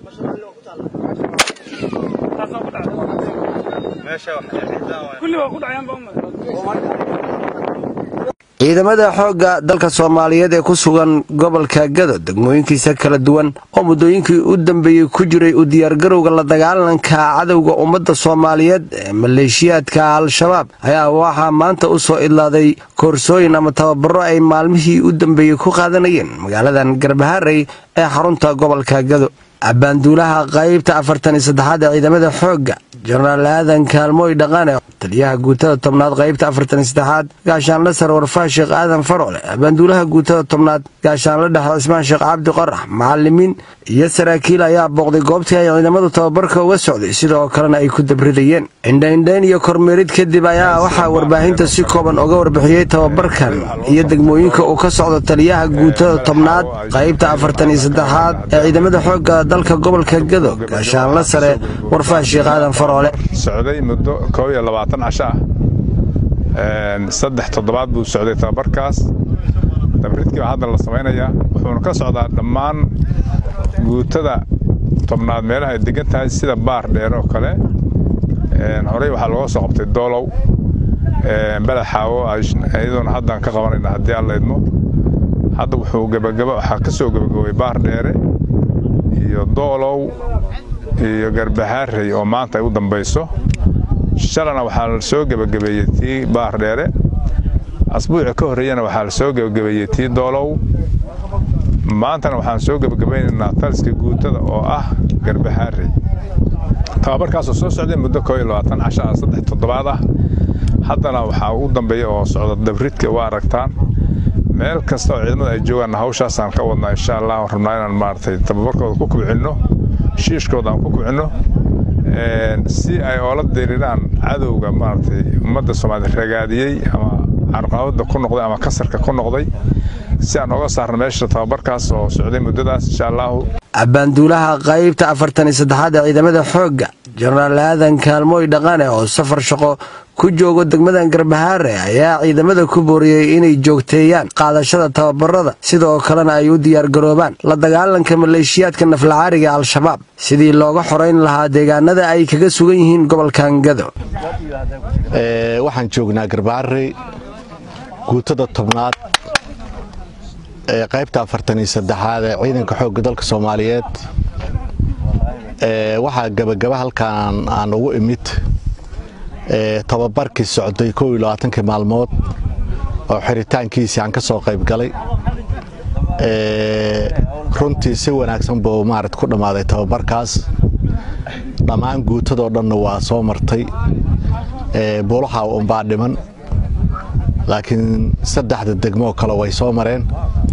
ciidamada xoogga dalka soomaaliyeed ee ku sugan gobolka gado degmooyinkiisa kala duwan oo muddooyinkii u dambeeyey ku jiray u diyaargarowga la dagaalanka cadowga ummadda soomaaliyeed ee maleeshiyaadka al-shabaab ayaa waxaa maanta u soo idlaaday koorsooyin ama tababaro ay maalmihii u dambeeyey ku qaadanayeen magaaladan garbaharey ee xarunta gobolka gado abbaanduulaha qaybta afartan iyo saddexaad ee ciidamada xoogga jenaraal aadan kaalmooy dhaqane taliyaha guutada tobnaad qaybta afartan iyo saddexaad gaashaanle sare warfaa sheekh aadan farole abbaanduulaha guutada tobnaad gaashaanle dhexe cismaan sheekh cabdi qorax macalimiin iyo saraakiil ayaa booqday goobtii ay ciidamadu tababarka uga socday sidoo kalena ay ku dabridayeen indhaindhayn iyo kormeerid kadib ayaa waxaa warbaahinta si kooban uga warbixiyey tababarkan iyo degmooyinka uu ka socdo taliyaha guutada tobnaad qaybta afartan iyo saddexaad ee ciidamada xoogga dalka gobolka gado gaashaanle sare warfaa sheekh aadan faroole socday muddo koob iyo labaatan casho ah saddex toddobaad buu socday tababarkaas dabridkii baa hadda la samaynayaa wuxuuna ka socdaa dhammaan guutada tobnaad meelaha ay degan tahay sida baar dheer oo kale horey waxaa looga soo qabtay doolow balaxaawo iyadoona haddaan ka qabanayna haddii aan laydmo hadda wuxuu gebagaba waxaa ka soo gebagabay baar dheere iyo doolow iyo garbahaarey oo maanta ay u dambayso shalana waxaa la soo gebagabeeyey tii baar dheere asbuuci ka horreeyana waxaa la soo gebagabeeyey tii doolow maantana waxaan soo gebagabaynaynaa taliska guutada oo ah garbahaarey tababarkaasoo soo socday muddo koo iyo labaatan casha ah saddex toddobaad ah haddana waxaa ugu dambeeya oo socda dabridka waa aragtaan meel kasta oo ciidamada ay joogaan hawshaasaan ka wadnaa insha allah waan rabnaa inaan maaragtay tababarkooda ku kubcinno shiishkooda aan ku kubcinno si ay oola diriraan cadowga maaragtay ummadda soomaaliya ragaadiyey ama carqalabada ku noqday ama kasarka ku noqday si aan oga saarno meesha tababarkaas oo socday muddadaas insha allahu abbaanduulaha qaybta afartan iyo saddexaad ee ciidamada xoogga jenaraal aadan kaalmooy dhaqane oo safar shaqo ku joogo degmadan garbahaare ayaa ciidamada ku booriyey inay joogteeyaan qaadashada tababarada sidoo kalena ay u diyaargaroobaan la dagaalanka maleeshiyaadka naflacaariga al-shabaab sidii looga xorayn lahaa deegaanada ay kaga sugan yihiin gobolkan gado waxaan joognaa garbaharey guutada tobnaad ee qaybta afartan iyo saddexaad ee ciidanka xoogga dalka soomaaliyeed waxaa gebagaba halkaan aan ugu imid tababarkii socday kow iyo labaatankii maalmood oo xiritaankiisii aan ka soo qayb galay runtii si wanaagsan buu maarad ku dhammaaday tababarkaas dhammaan guutadoo dhanna waa soo martay buulaha unbaa dhiman laakiin saddexda degmoo kale way soo mareen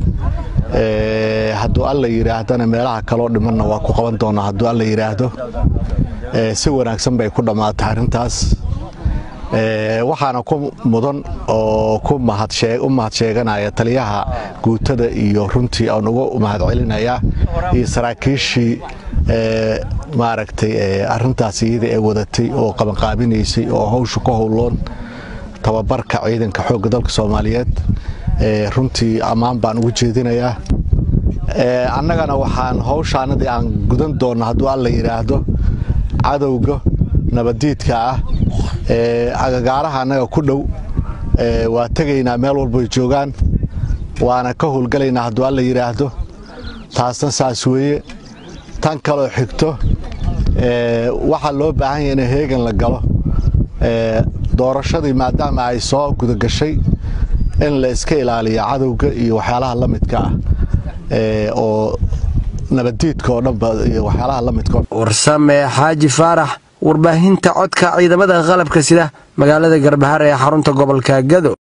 hadduu alla yidhaahdana meelaha kaloo dhimanna waa ku qaban doonaa hadduu alla yidhaahdo si wanaagsan bay ku dhammaatay arrintaas waxaana ku mudan oo u mahad sheeganaya taliyaha guutada iyo runtii aan uga mahad celinayaa iyo saraakiishii maaragtay arintaas iyada ee wadatay oo qabanqaabinaysay oo hawsha ku howloon tababarka ciidanka xoogga dalka soomaaliyeed runtii ammaan baan ugu jeedinayaa annagana waxaan hawshaanadii aan gudan doonna hadduu alla yidhaahdo cadowga nabadiidka ah agagaaraha annaga ku dhow waa tegaynaa meel walboy joogaan waana ka howlgalaynaa hadduu alla yidhaahdo taasna saas weeye tan kaloo xigto waxaa loo baahan yaha in heegan la galo doorashadii maadaama ay soo gudagashay in la iska ilaaliyo cadowga iyo waxyaalaha la midka ah oo nabadiidka oo dhanba iyo waxyaalaha la midka warsame xaaji faarax warbaahinta codka ciidamada qalabka sida magaalada garbahar ee xarunta gobolka gado